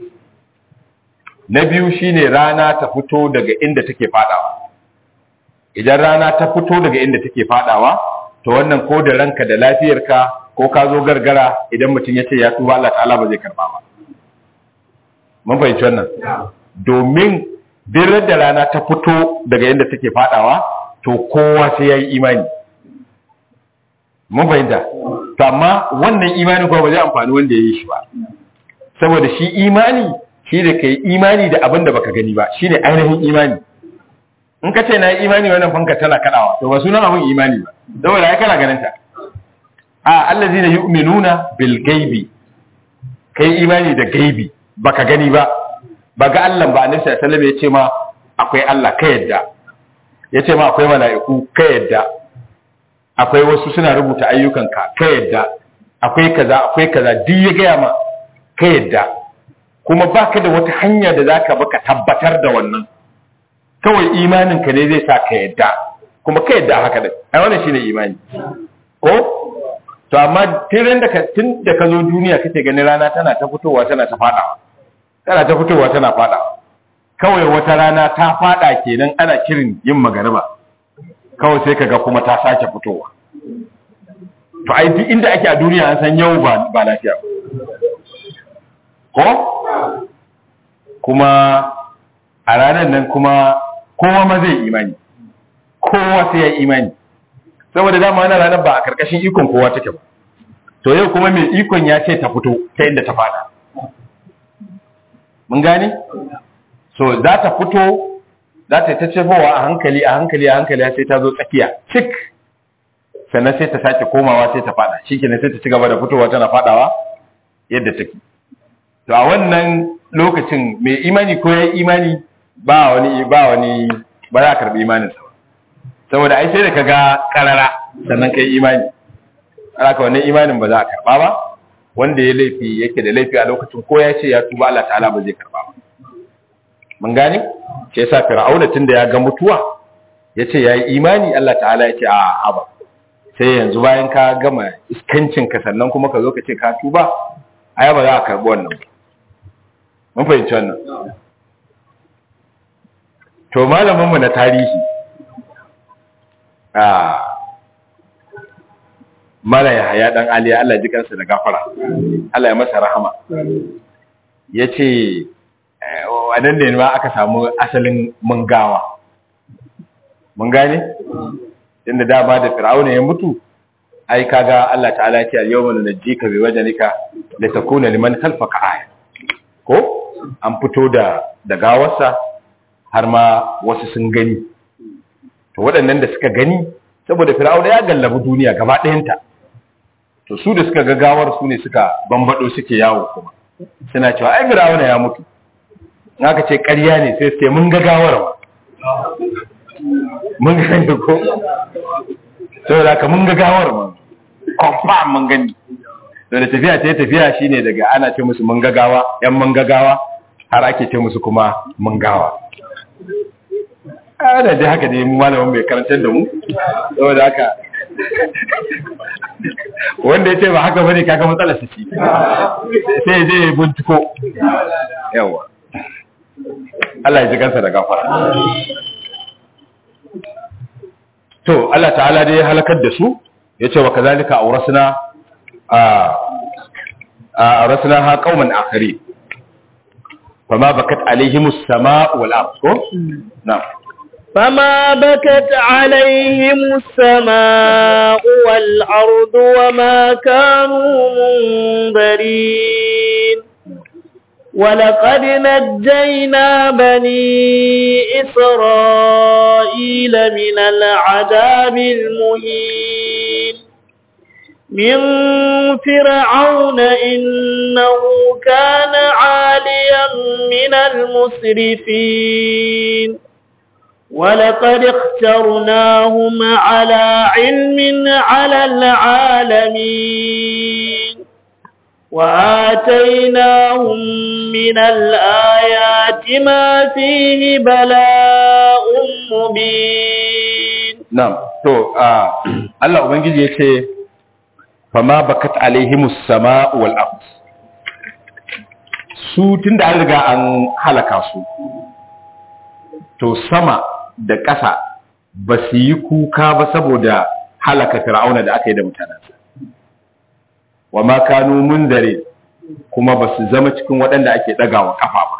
na biyu shine rana ta fito daga inda take fadawa idan rana ta fito daga inda take fadawa to wannan ko da ranka da lafiyarka ko ka zo gargara idan mutum ya ce ya tuba Allah ta'ala ba zai karba ba mun fahimci wannan domin birar da rana ta fito daga yadda take fadawa to kowa sai ya yi imani mun fahimta to amma wannan imani kuma ba zai amfani wanda ya yi shi ba saboda shi imani shi da ka yi imani da abin da baka gani ba shi ne ainihin imani in ka ce na yi imani wannan fanka tana kadawa to ba sunan abin imani ba saboda ya kana ganin ta a allazina yu'minuna bil gaibi kai imani da gaibi baka gani ba ba ga Allah ba annabi sallallahu alaihi wasallam ya ce ma akwai Allah ka yadda ya ce ma akwai mala'iku ka yadda akwai wasu suna rubuta ayyukanka ka yadda akwai kaza akwai kaza duk ya gaya ma ka yadda kuma baka da wata hanya da zaka baka tabbatar da wannan kawai imanin ka ne zai sa ka yadda kuma ka yadda haka din ai wannan shine imani ko to amma tun da ka tun da ka zo duniya kake ganin rana tana ta fitowa tana ta fadawa tana ta fitowa tana fada kawai wata rana ta fada kenan ana kirin yin magariba kawai sai kaga kuma ta sake fitowa to ai duk inda ake a duniya an san yau ba ba lafiya ko kuma a ranar nan kuma kowa ma zai imani kowa sai ya imani saboda dama wannan ranar ba a karkashin ikon kowa take ba to yau kuma mai ikon ya ce ta fito ta inda ta fada mun gane so za ta fito za ta ta cefowa a hankali a hankali a hankali sai ta zo tsakiya cik sannan sai ta sake komawa sai ta fada shi kenan sai ta ci gaba da fitowa tana fadawa yadda take to a wannan lokacin mai imani ko ya imani ba wani ba wani ba za a karbi imaninsa ba saboda ai sai da ka ga karara sannan kai imani haka wannan imanin ba za a karba ba wanda ya laifi yake da laifi a lokacin ko ya ce ya tuba Allah ta'ala ba zai karba ba mun gane shi yasa fir'auna tunda ya ga mutuwa yace yayi imani Allah ta'ala yace a haba sai yanzu bayan ka gama iskancin ka sannan kuma ka zo ka ce ka tuba ai ba za a karbi wannan ba mun fahimci wannan to malamin mu na tarihi a mala ya haya dan aliya Allah ji kansa da gafara Allah ya masa rahama yace wannan ne ma aka samu asalin mungawa mun gane inda dama da fir'auna ya mutu ai kaga Allah ta'ala ya ce al-yawma nunajjika bi wajhika litakuna liman khalfaka aya ko an fito da da gawarsa har ma wasu sun gani to waɗannan da suka gani saboda fir'auna ya gallabi duniya gaba ɗayanta to su da suka ga gawar su ne suka bambado suke yawo kuma suna cewa ai fir'auna ya mutu in aka ce ƙarya ne sai sai mun ga gawar ma mun gani ko saboda ka mun ga gawar ma confirm mun gani da tafiya ta tafiya shine daga ana ce musu mun ga gawa yan mun ga gawa har ake ce musu kuma mun gawa ana dai haka ne malamin mai karantar da mu saboda haka wanda ya ce ba haka bane kaga matsalar su ci sai ya je ya binciko yawa Allah ya ji kansa da gafara to Allah ta'ala dai ya halakar da su yace wa kazalika awrasna a awrasna ha qauman akhari fama bakat alaihimus sama wal ard ko na'am فما بكت عليهم السماء والأرض وما كانوا منذرين ولقد نجينا بني إسرائيل من العذاب المهين من فرعون إنه كان عاليا من المسرفين ولقد اخترناهم على علم على العالمين وآتيناهم من الآيات ما فيه بلاء مبين نعم تو الله ubangiji yace fama bakat alaihimus sama wal ard su tunda an riga an halaka su to sama da ƙasa ba su yi kuka ba saboda halaka fir'auna da aka yi da mutanensa wa ma kanu munzare kuma ba su zama cikin waɗanda ake ɗagawa ƙafa ba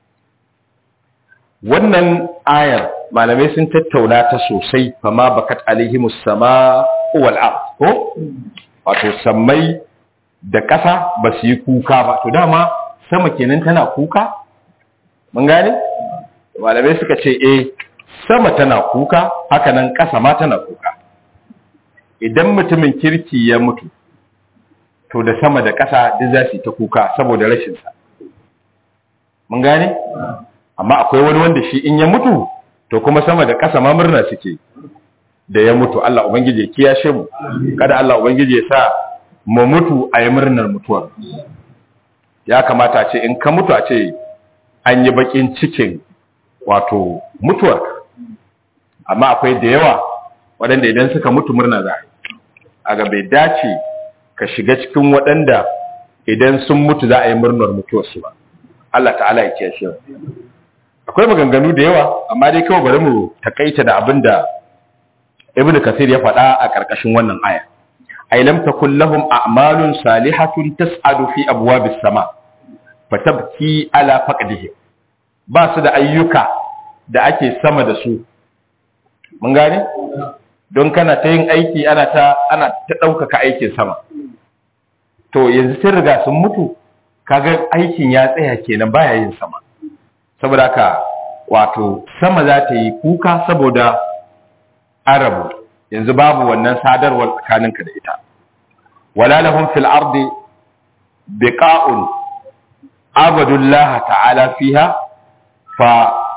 wannan ayar malamai sun tattauna ta sosai fama bakat alaihimus sama wal ard ko wato sammai da ƙasa ba su yi kuka ba to dama sama kenan tana kuka mun gane malamai suka ce eh sama tana kuka haka nan ƙasa ma tana kuka idan mutumin kirki ya mutu to da sama da ƙasa duk za su yi ta kuka saboda rashinsa mun gane amma akwai wani wanda shi in ya mutu to kuma sama da ƙasa ma murna suke da ya mutu Allah ubangiji ya kiyashe mu kada Allah ubangiji ya sa mu mutu a yi murnar mutuwar ya kamata a ce in ka mutu a ce an yi bakin cikin wato mutuwar amma akwai da yawa waɗanda idan suka mutu murna za a ga bai dace ka shiga cikin waɗanda idan sun mutu za a yi murnar mutuwarsu ba Allah ta'ala ya kiyashe akwai maganganu da yawa amma dai kawai bari mu takaita da abin da ibn kasir ya faɗa a ƙarƙashin wannan aya ay lam takul lahum a'malun salihatun tas'adu fi abwabis sama fatabki ala faqdihim ba su da ayyuka da ake sama da su mun gane don kana ta yin aiki ana ta ana ta ɗaukaka aikin sama to yanzu sun riga sun mutu kaga aikin ya tsaya kenan baya yin sama saboda haka wato sama za ta yi kuka saboda arabu yanzu babu wannan sadarwar tsakaninka da ita wala lahum fil ardi biqa'un abadullah ta'ala fiha fa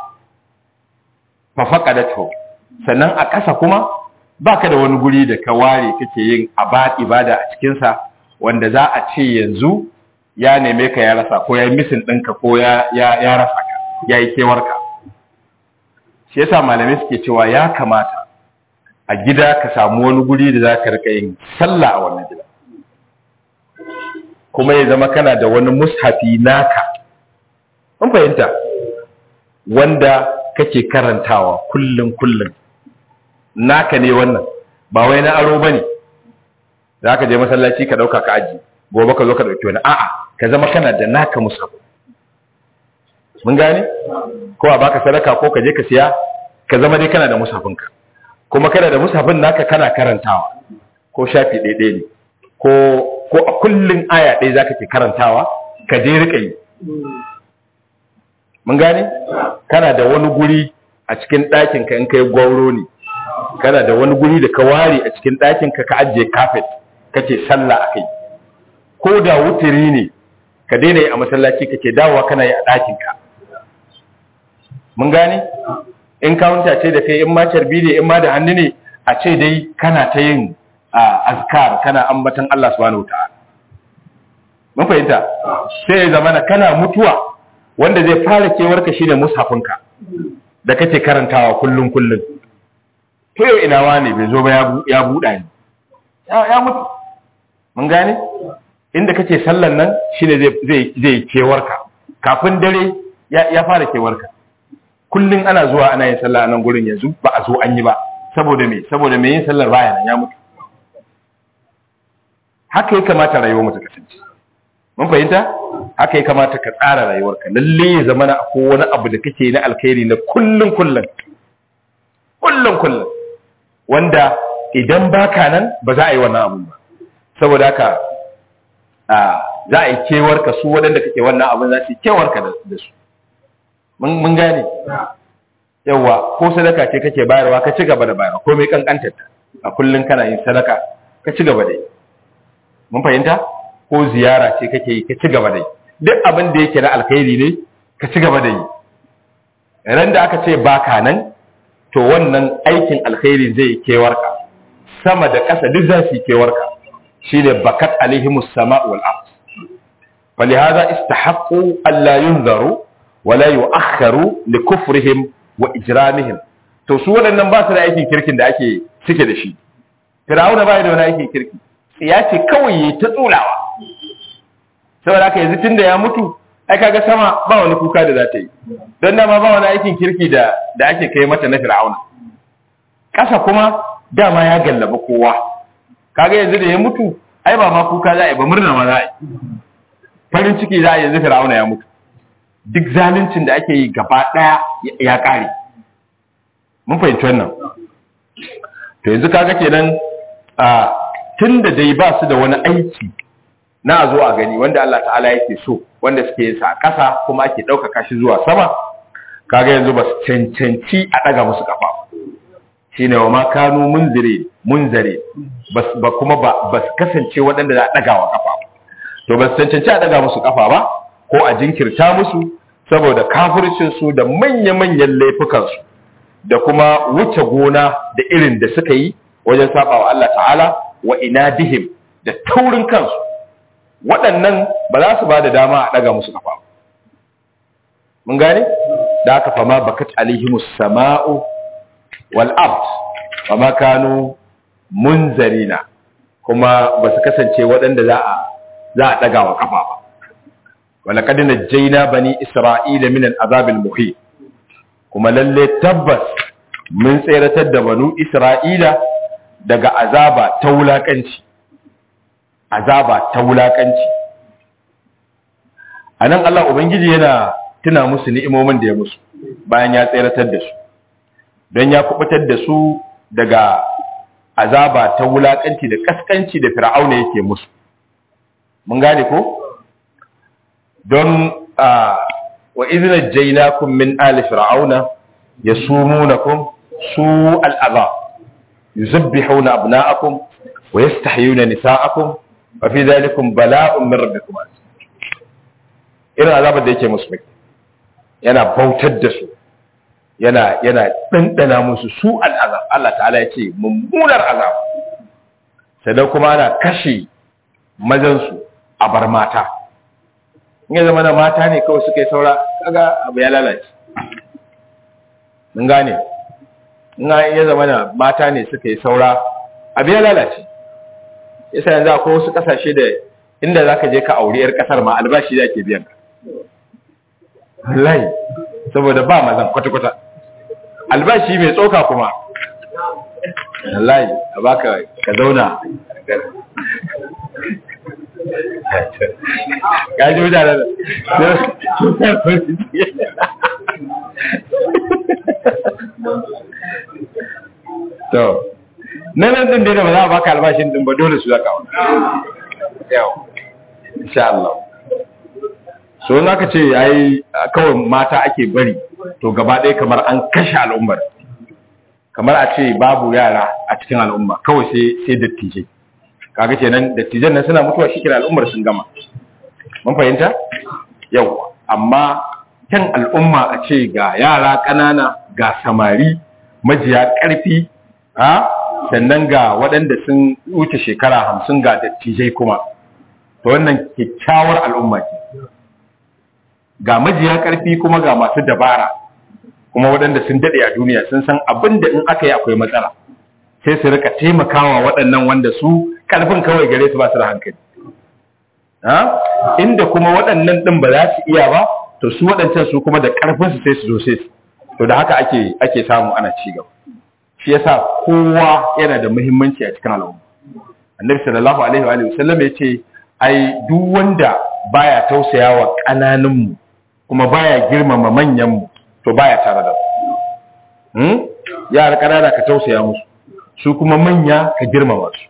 fa faqadatu sannan a ƙasa kuma baka da wani guri da ka ware kake yin abad ibada a cikin sa wanda za a ce yanzu ya neme ka ya rasa ko ya yi misin ɗinka ko ya ya rasa ka ya yi kewarka shi yasa malamai suke cewa ya kamata a gida ka samu wani guri da za ka rika yin sallah a wannan gida kuma ya zama kana da wani mushafi naka an fahimta wanda kake karantawa kullum kullum naka ne wannan ba wai na aro bane za ka je masallaci ka dauka ka aji gobe ka zo ka dauki wani a'a ka zama kana da naka mushafi mun gane ko a baka sadaka ko ka je ka siya ka zama dai kana da mushafinka kuma kana da musafin naka kana karantawa ko shafi ɗaiɗaya ne ko ko a kullun aya ɗaya zaka ke karantawa ka je rika yi mun gane kana da wani guri a cikin ɗakin ka in kai gwauro ne kana da wani guri da ka ware a cikin ɗakin ka ka ajiye kafet kake sallah a kai ko da wutiri ne ka daina yi a masallaci kake dawowa kana yi a ɗakin ka mun gane in kawunta ce da kai in ma carbi ne in ma da hannu ne a ce dai kana ta yin azkar kana ambatan Allah subhanahu wataala mun fahimta sai ya zamana kana mutuwa wanda zai fara kewarka shine mushafinka da kake karantawa kullun kullun to yau ina wani bai zo ba ya buɗa ni ya mutu mun gane inda kake sallan nan shine zai zai kewarka kafin dare ya fara kewarka kullun ana zuwa ana yin sallah nan gurin yanzu ba a zo an yi ba saboda me saboda me yin sallar baya nan ya mutu haka ya kamata rayuwar mu ta kasance mun fahimta haka ya kamata ka tsara rayuwarka lalle ya zama na akwai wani abu da kake na alkhairi na kullun kullun kullun kullun wanda idan baka nan ba za a yi wannan abun ba saboda haka za a yi kewarka su waɗanda kake wannan abun za su yi kewarka da su mun gane yawa ko sadaka ce kake bayarwa ka ci gaba da bayarwa ko mai kankantar ta a kullun kana yin sadaka ka ci gaba da yi mun fahimta ko ziyara ce kake yi ka ci gaba da yi duk abin da yake na alkhairi ne ka ci gaba da yi ran da aka ce baka nan to wannan aikin alkhairi zai kewarka sama da ƙasa duk za su yi kewarka shine bakat alaihimus sama wal ard فلهذا استحقوا ألا ينذروا ولا يؤخروا لكفرهم وإجرامهم to su waɗannan ba su da aikin kirkin da ake cike da shi Fir'auna ba da wani aikin kirki ya ce kawai ya ta tsulawa saboda haka yanzu tunda ya mutu ai kaga sama ba wani kuka da za ta yi don dama ba wani aikin kirki da da ake kai mata na Fir'auna ƙasa kuma dama ya gallaba kowa kaga yanzu da ya mutu ai ba ma kuka za a yi ba murna ma za a yi farin ciki za a yanzu Fir'auna ya mutu duk zaluncin da ake yi gaba ɗaya ya ƙare mun fahimci wannan to yanzu kaga kenan a tun da dai ba su da wani aiki na a zo a gani wanda Allah ta'ala yake so wanda suke yin sa a ƙasa kuma ake ɗaukaka shi zuwa sama kaga yanzu ba su cancanci a ɗaga musu ƙafa shine wa ma kanu munzire munzare ba kuma ba su kasance waɗanda za a ɗaga wa ƙafa to ba su cancanci a ɗaga musu ƙafa ba ko a jinkirta musu saboda kafircinsu da manya-manyan laifukansu da kuma wuce gona da irin da suka yi wajen saba wa Allah ta'ala wa inadihim da taurin kansu waɗannan ba za su ba da dama a ɗaga musu kafa mun gane da aka fama bakat alihimus sama'u wal ard fama kanu munzarina kuma ba su kasance waɗanda za a za a ɗaga wa kafa ba ولقد نجينا بني إسرائيل من العذاب المحيط kuma lalle tabbas mun tseratar da banu Isra'ila daga azaba ta wulakanci azaba ta wulakanci anan Allah ubangiji yana tuna musu ni'imomin da ya musu bayan ya tseratar da su don ya kubutar da su daga azaba ta wulakanci da kaskanci da fir'auna yake musu mun gane ko don wa izina jainakum min ali fir'auna yasumunakum su al'azab yuzabbihuna abna'akum wa yastahyuna nisa'akum wa fi dhalikum bala'un min rabbikum irin azabar da yake musu yana bautar da su yana yana dandana musu su al'azab Allah ta'ala ya ce mummunar azab sai kuma ana kashe mazansu a bar mata in ya zama na mata ne kawai suka yi saura kaga abu ya lalace mun gane in ya zama na mata ne suka yi saura abu ya lalace yasa yanzu akwai wasu kasashe da inda zaka je ka auri yar kasar ma albashi da ke biyan ka wallahi saboda ba mazan kwata-kwata albashi mai tsoka kuma wallahi a baka ka zauna gaji mutane to nan din da ba za a baka albashin din ba dole su zaka wani yau insha Allah so na ka ce ai kawai mata ake bari to gaba ɗaya kamar an kashe al'ummar kamar a ce babu yara a cikin al'umma kawai sai sai dattijai kaga kenan dattijan nan suna mutuwa shikenan al'ummar sun gama mun fahimta yau amma kyan al'umma a ce ga yara ƙanana ga samari majiya ƙarfi ha sannan ga waɗanda sun wuce shekara hamsin ga dattijai kuma to wannan kyakkyawar al'umma ce ga majiya ƙarfi kuma ga masu dabara kuma waɗanda sun daɗe a duniya sun san abin da in aka yi akwai matsala sai su rika taimakawa waɗannan wanda su ƙarfin kawai gare su ba su da hankali inda kuma waɗannan ɗin ba za su iya ba to su waɗancan su kuma da ƙarfinsu sai su zo sai su to da haka ake ake samu ana ci gaba shi yasa kowa yana da muhimmanci a cikin al'umma annabi sallallahu alaihi wa sallam ya ce ai duk wanda baya tausayawa ƙananun mu kuma baya girmama manyan mu to baya tare da mu hmm? yara ƙanana ka tausaya musu su kuma manya ka girmama su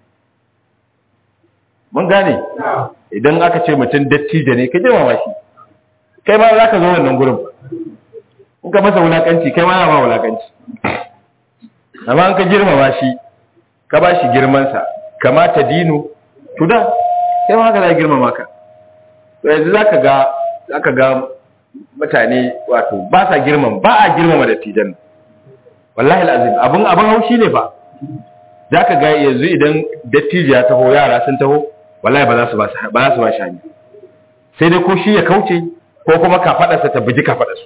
mun gane idan aka ce mutum dattijo ne ka girmama shi kai ma za ka zo wannan gurin in ka masa wulakanci kai ma ma wulakanci amma an ka girmama shi ka ba shi girmansa kamata dinu tuda kai ma haka za girmama ka to yanzu za ka ga za ka ga mutane wato ba sa girmama ba a girmama dattijan wallahi alazim abin abin haushi ne ba za ka ga yanzu idan dattijo ya taho yara sun taho wallahi ba za su ba ba za su ba shi hanya sai dai ko shi ya kauce ko kuma kafadarsa ta buji kafadarsu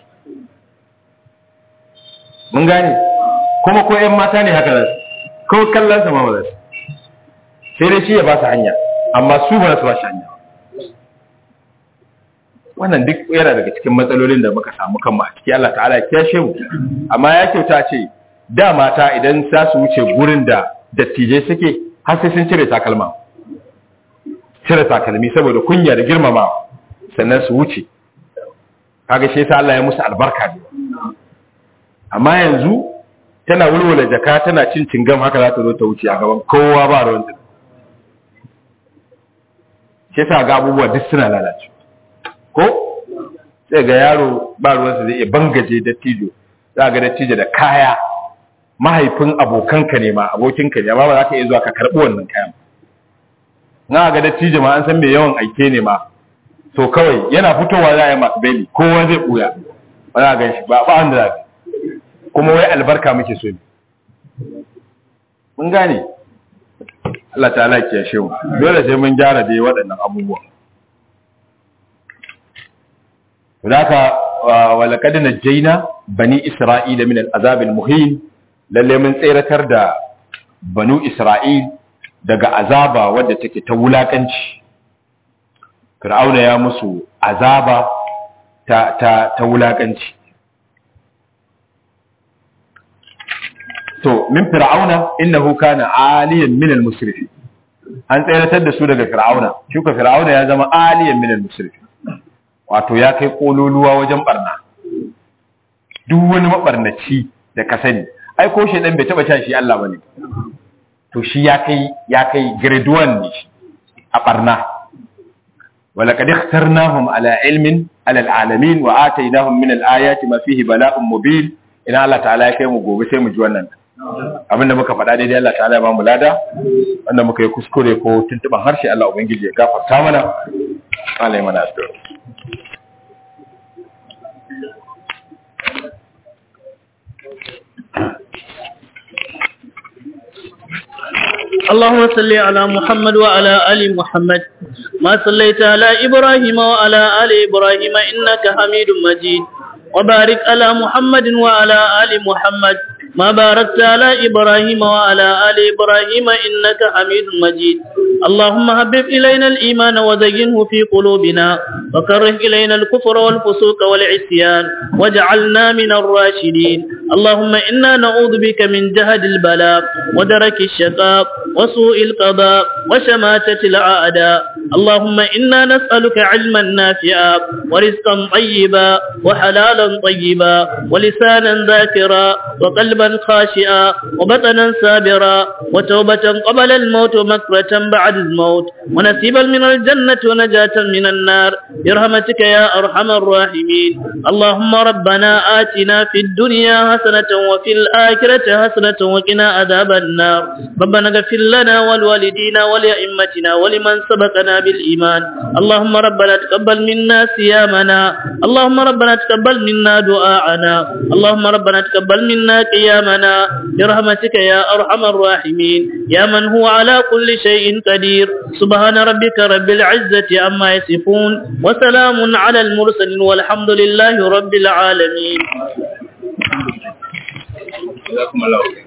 mun gane kuma ko ƴan mata ne haka zasu ko kallon sa ma ba zasu sai dai shi ya ba su hanya amma su ba su ba shi hanya wannan duk yana daga cikin matsalolin da muka samu kanmu a ciki Allah ta'ala ya kiyashe mu amma ya kyauta ce da mata idan za su wuce gurin da dattijai suke har sai sun cire takalma cire takalmi saboda kunya da girmamawa sannan su wuce kaga shi yasa Allah ya musu albarka ne amma yanzu tana wulwula jaka tana cin cingam haka za ta zo ta wuce a gaban kowa ba ruwan ta shi yasa ga abubuwa duk suna lalace ko sai ga yaro ba ruwan sa zai iya bangaje dattijo za ga dattijo da kaya mahaifin abokanka ne ma abokinka ne amma ba za ka iya zuwa ka karɓi wannan kayan na ga dattijo ma an san mai yawan aike ne ma to kawai yana fitowa za a yi masu beli kowa zai ɓuya ba za a gan shi ba ba wanda za kuma wai albarka muke so ne mun gane Allah ta ala ya shehu dole sai mun gyara dai waɗannan abubuwa Zaka walaqad najjayna bani isra'ila min al'azab al-muhin lalle mun tseratar da banu isra'il daga azaba wadda take ta wulakanci fir'auna ya musu azaba ta ta ta wulakanci to min fir'auna innahu kana aliyan min al-musrifin an tsayar da su daga fir'auna shi ko fir'auna ya zama aliyan min al-musrifin wato ya kai kololuwa wajen barna duk wani mabarnaci da ka sani ai ko shedan bai taba shi Allah bane to shi ya kai ya kai grade 1 ne a barna ولقد اخترناهم على علم على العالمين وآتيناهم من الآيات ما فيه بلاء مبين ina Allah ta'ala ya kai mu gobe sai mu ji wannan abinda muka faɗa daidai Allah ta'ala ya ba mu lada wanda muka yi kuskure ko tuntuban harshe Allah ubangiji ya gafarta mana Allah ya mana asiri اللهم صل على محمد وعلى آل محمد ما صليت على إبراهيم وعلى آل إبراهيم إنك حميد مجيد وبارك على محمد وعلى آل محمد ما باركت على إبراهيم وعلى آل إبراهيم إنك حميد مجيد اللهم حبب إلينا الإيمان وزينه في قلوبنا وكره إلينا الكفر والفسوق والعصيان واجعلنا من الراشدين اللهم إنا نعوذ بك من جهد البلاء ودرك الشقاء وسوء القضاء وشماتة الأعداء اللهم إنا نسألك علما نافعا ورزقا طيبا وحلالا طيبا ولسانا ذاكرا وقلبا خاشئا وبطنا سابرا وتوبة قبل الموت ومكرة بعد الموت ونسيبا من الجنة ونجاة من النار برحمتك يا أرحم الراحمين اللهم ربنا آتنا في الدنيا حسنة وفي الآخرة حسنة وقنا عذاب النار ربنا اغفر لنا ولوالدينا ولأئمتنا ولمن سبقنا بالإيمان اللهم ربنا تقبل منا صيامنا اللهم ربنا تقبل منا دعاءنا اللهم ربنا تقبل منا قيامنا برحمتك يا أرحم الراحمين يا من هو على كل شيء قدير سبحان ربك رب العزة عما يصفون وسلام على المرسلين والحمد لله رب العالمين جزاكم الله خير